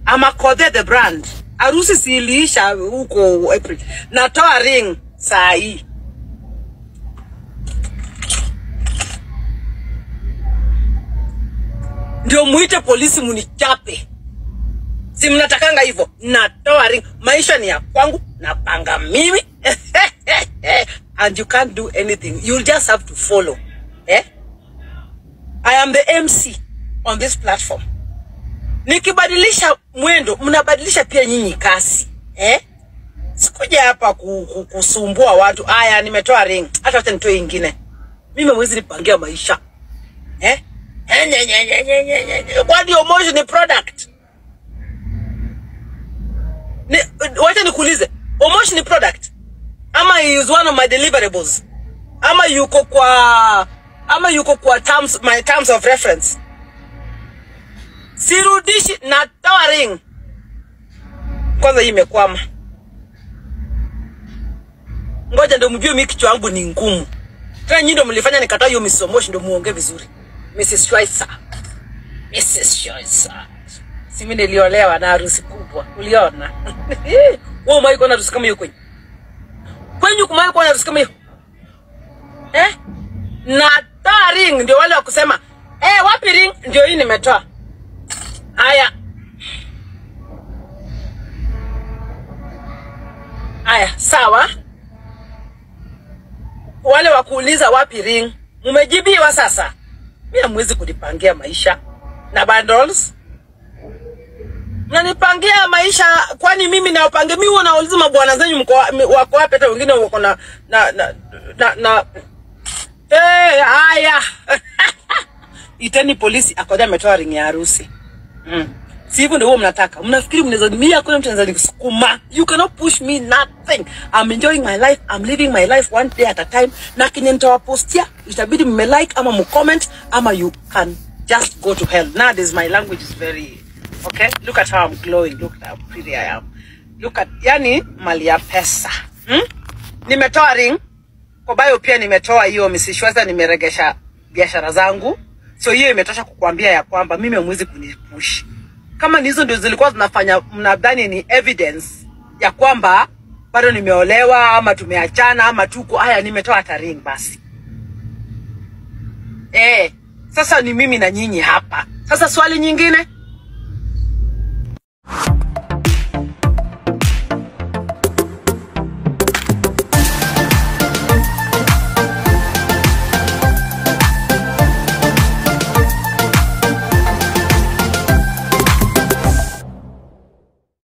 Amakothe the brand. Harusi siliisha huko April. Natoa ring saa hii. Ndio muite polisi munichape. Si mnatakanga hivyo? Natoa ring. Maisha ni ya kwangu, napanga mimi. And you can't do anything. You'll just have to follow. Eh? I am the MC on this platform. Nikibadilisha mwendo, mnabadilisha pia nyinyi kasi. Eh? Sikuja hapa ku, ku, kusumbua watu. Aya, nimetoa ring. Hata wacha nitoe ingine. Mimi mwezi nipangia maisha. Eh? Eh, nye, nye, nye, nye, nye, nye, nye. Kwani Omosh ni product? Ni, wacha nikuulize. Omosh ni product? Ama he is one of my deliverables? Ama yuko kwa ama yuko kwa terms, my terms of reference? Sirudishi natoa ring. Kwanza hii imekwama. Ngoja ndo mjue mimi kichwa yangu ni ngumu. Tena nyinyi ndo mlifanya nikataa hiyo Mrs. Omosh ndo muongee vizuri. Mrs. Schweitzer. Mrs. Schweitzer. Si mimi niliolewa na harusi kubwa. Uliona? Wewe umewahi kuona harusi kama hiyo kwenye? Kwenye kumawahi kuona harusi kama hiyo? Eh? Natoa ring ndio wale wa kusema, "Eh, wapi ring?" Ndio hii nimetoa. Haya. Haya, sawa. Wale wa kuuliza wapi ring, mumejibiwa sasa. Mimi hamwezi kunipangia maisha na bundles. Mnanipangia maisha kwani mimi nawapangia mimi huwa nauliza mabwana zenyu mko wa- mi- wako wapi hata wengine wako na na na na, na Eh, haya. Iteni polisi akoja ametoa ring ya harusi. Mm. Si hivyo ndio huwa mnataka. Mnafikiri mnaweza mimi hakuna mtu anaweza nikusukuma. You cannot push me nothing. I'm enjoying my life. I'm living my life one day at a time. Na kenye nitawapostia itabidi mme like ama mcomment ama you can just go to hell. Nowadays my language is very okay. Look at how I'm glowing. Look at how pretty I am. Look at yani mali ya pesa. Hmm? Nimetoa ring kwa bio pia nimetoa hiyo Mrs. Shweza, nimeregesha biashara zangu, so hiyo imetosha kukuambia ya kwamba mimi hamwezi kunipush. Kama ni hizo ndio zilikuwa zinafanya mnadhani ni evidence ya kwamba bado nimeolewa ama tumeachana ama tuko haya, nimetoa hata ring basi. Eh, sasa ni mimi na nyinyi hapa. Sasa swali nyingine